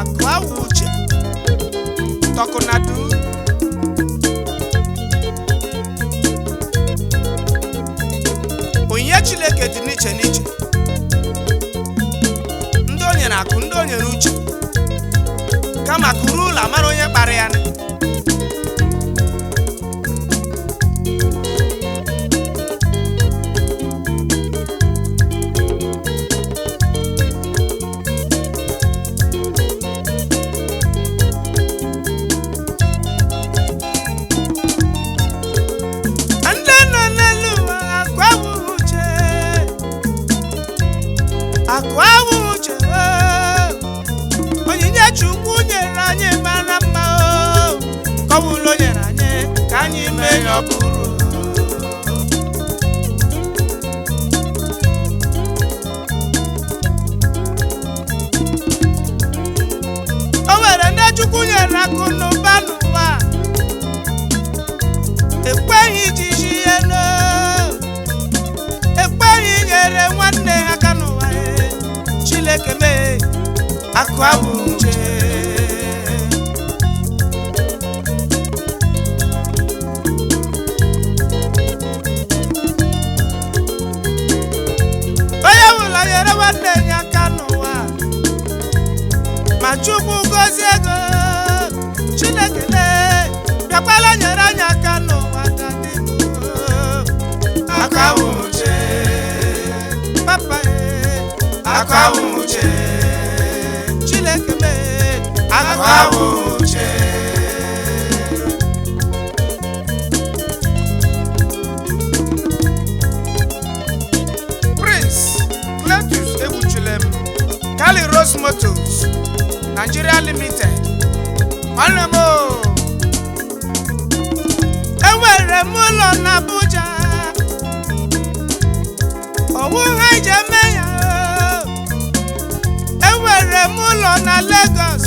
akụ awụ uche tọkụnadu onyinye chineke dị n'iche n'iche ndị o nyere akụ ndị o nyere uche kama kụrụ ụlọ mara onye kpara ya nị. ndị nọ n'elu ụwa akụ awụghị uche akụ awụghị uche oo. onyinye chukwu nyere anyị mara mma oo. ka ọ bụla o nyere anyị ka anyị mee ya ọ bụrụ o nwere ndị chukwu nyere akụ n'ụba n'ụwa ekweghị iji ji ihe n'o ekweghị nyere nwanne ha aka n'ụwa e. Chineke mee akụ abụ uche onye ọbụla nyere nwanne ya aka n'ụwa ma chukwu gozie ego chineke lee bịakwala nyere anyị aka n'ụwa ka dị aka bụ uche papa e aka bụ uche chineke mee aka bụ uche prince cletus egbuchulem kali rose motos nigeria limited nwanne m o enwere m ụlọ n'Abuja ọwụ ha iji eme ya o. enwere m ụlọ na Lagos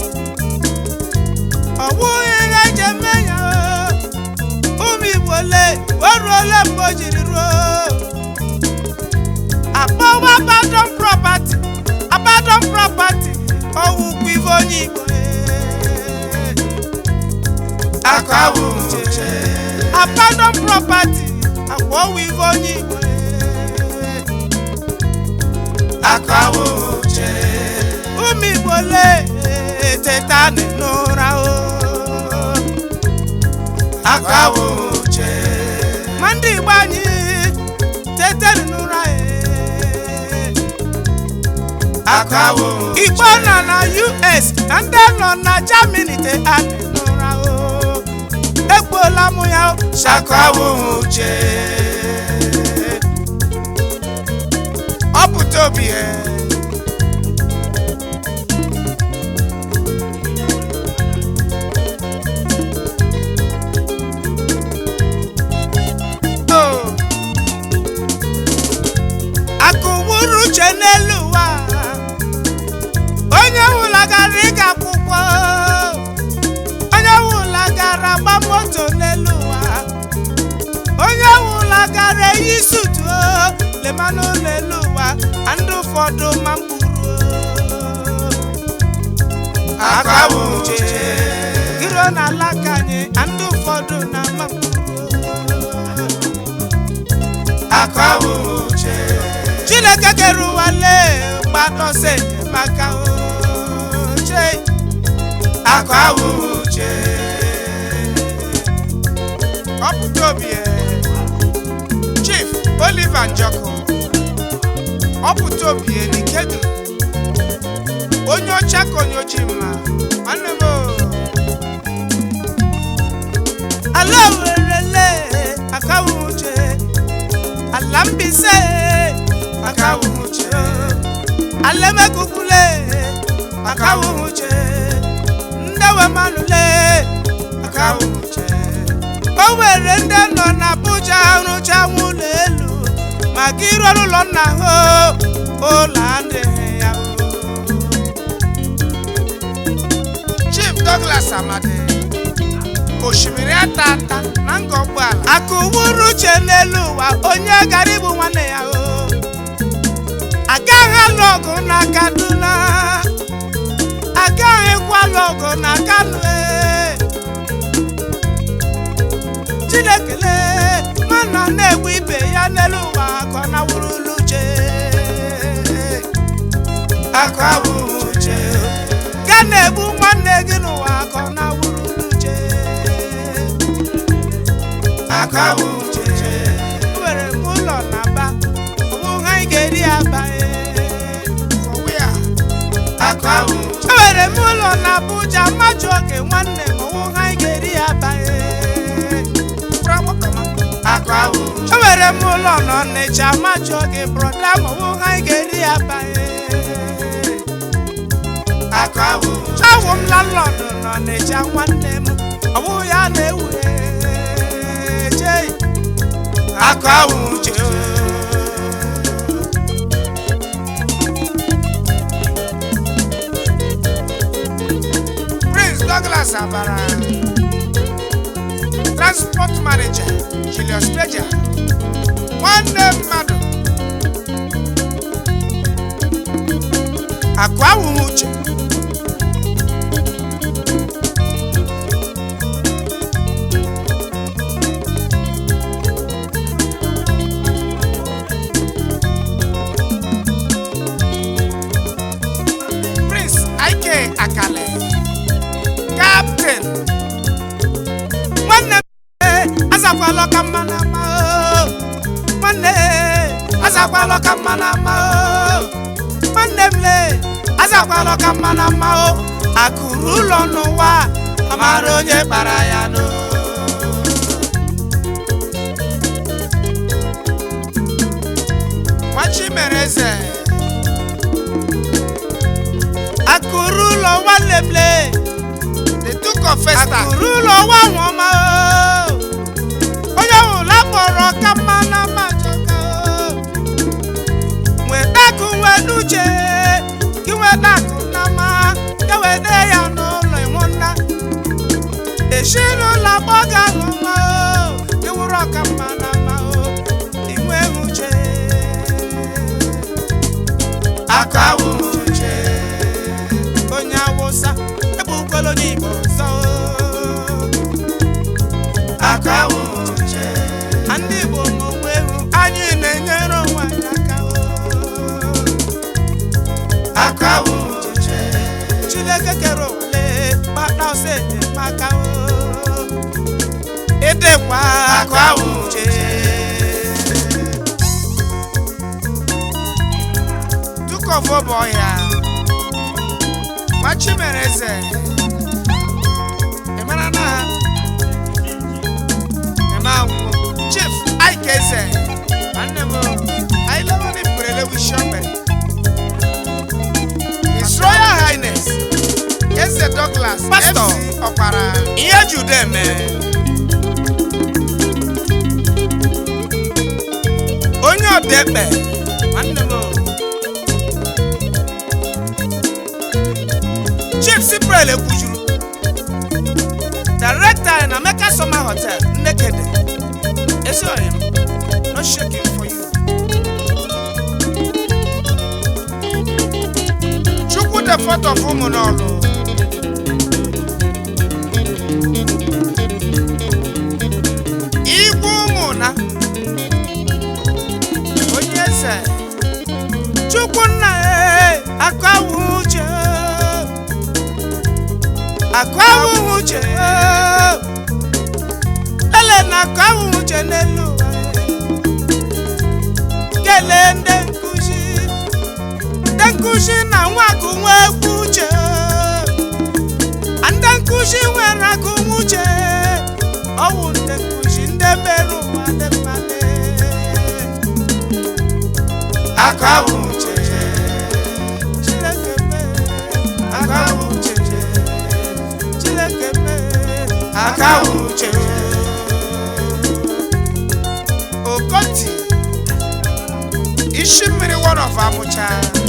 ọwụ ha iji eme ya o. ụmụ Igbo le o ruole mgbe o jiri ruo akpọwa abandon property abandon property ọwụkwa ife onye Igbo e. aka bụ uche abandon property akwa ọwụ ife onye Igbo e. aka bụ uche ụmụ Igbo le teta n'ụra o aka bụ uche ma ndị Igbo anyị teta n'ụra e aka bụ uche Igbo nọ na US na ndị nọ na Germany te anị n'ụra o egbuola mụ ya o shaka bụ uche ọ pụta obi e Oh. akụwuru uche n'elu ụwa onye wụla gara ịga akwụkwọ onye wụla gara gba moto n'elu ụwa onye wụla gara eyi sutu lemanụ n'elu ụwa na ndị ụfọdụ ma mkpụrụ aka bụ uche giro na alaka anyị na ndị ụfọdụ na ama mkpụrụ aka bụ uche chineke kere ụwa lee gbadọsọ enyemaka uche aka bụ uche ọpụta obi e. chief oliver njọkụ ọpụta obi e n'ikedu onye ọcha ka onye ojii mma nwanne m o. ala werele akawu uche ala mbise akawu uche ala emekukule akawu uche ndewe manule akawu uche o nwere ndị nọ n'Abuja rụcha ụlọ elu maka ịrụ ọrụ ụlọ nna ha ụlọ adịghị ya o. Chief Douglas Amadi osimiri ata ata na nga ụgbọala akụwuru uche n'elu ụwa onye gara igbu nwanne ya o agaghị alụ ọgụ na Kaduna aga ọgụ na kanụ chinekele mana na-egbu ibe ya n'elu ụwa ka ọ na-awụrụlu uche akụ awụ uche ga na-egbu nwanne gị n'ụwa ka ọ na-awụrụlu uche akụ awụ uche nwere m ụlọ na aba ọ bụ ha anyị ga-eri aba akụ awụ enwere m ụlọ na Abuja mmadụ oge nwanne m ọwụ ha anyị ga-eri ya abaghị enwere m ụlọ na Ọnịcha mmadụ oge brọda ma ọwụ ha anyị ga-eri ya abaghị awụ m lalọdụ na Ọnịcha nwanne m ọwụ ya na-ewu chei akụ awụ uche Prince Douglas Abara Transport Manager Julius Peja nwanne mmadụ akụ awụghị uche Prince Ike Akale Captain nwanne m ee, azakwala ọka mma na ama o. nwanne ee, azakwala ọka mma na ama o. nwanne m lee azakwala ọka mma na ama o akụrụ ụlọ n'ụwa amara onye kpara ya no nwachimereze akụrụ ụlọ nwanne m lee The Duke of Festa. akụrụ ụlọ nwa nwọma o. onye ọbụla kpọrọ ka mma na mma chọka o. nweta akụ nweta uche gị nweta akụ na mma ya wede ya n'ụlọ ịnwụ nna ezinụlọ agbọghọ ahụ mma o. gị wụrụ ọka mma na mma o inwe uche aka awụ uche onye awụsa ebukwala onye igbo ọzọ aka awụ uche na ndị igbo ma onwe ewu anyị na-enyere onwe anyị aka o. aka awụ uche chineke kere ole kpata ọsọ enyemaka o ịdịkwa aka awụ uche Duke of Oboya. Nwachimereze. Ị mara na ha? Eme anwụ. Chief Ike Eze. Nwanne m o. Anyị lewe ndị mberede wishi ogbe. His Royal Highness. Eze Douglas. Pastor. MC Ọkpara. ihe jude eme onye ọdekpe nwanne m o. chief siprel ekwujuru director na meka summer hotel nnekede ezi oyi m no shaking for you Chukwu the fourth of ụmụnọlụ. Igwe ụmụna. onye eze chukwunna e akụ awụghị uche akụ awụghị uche ele na akụ awụghị uche n'elu ụwa kelee ndị nkụzi ndị nkụzi na nwa akụ nwa egwu uche ndị nkụzi nwere akụ nwa uche ọwụ ndị nkụzi ndị mere ụwa dị mmadụ Aka awụ uche. Chineke mee aka awụ uche Chineke mee aka awụ uche Okoti. Ishi mmiri one of Abuja.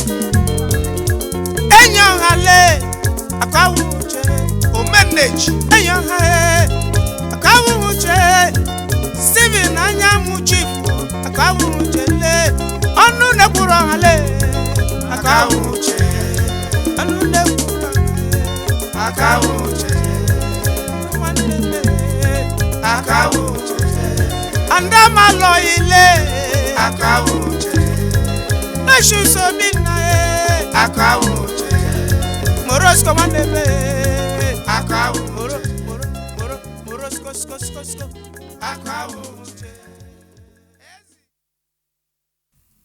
enyi ọha lee aka awụ uche Omeneji. enyi ọha ee aka awụ uche Steven anyanwụ chief aka awụ uche lee ọnụ na-ekwuru ọha lee aka awụ uche ọnụ na-ekwuru ọha lee akawo uche nwanne m akawo uche andamalọ ile akawo uche lóṣù sọmi nà ẹ akawo uche morosko nwanne m akawo moro moro moro morosko sko sko sko akawo uche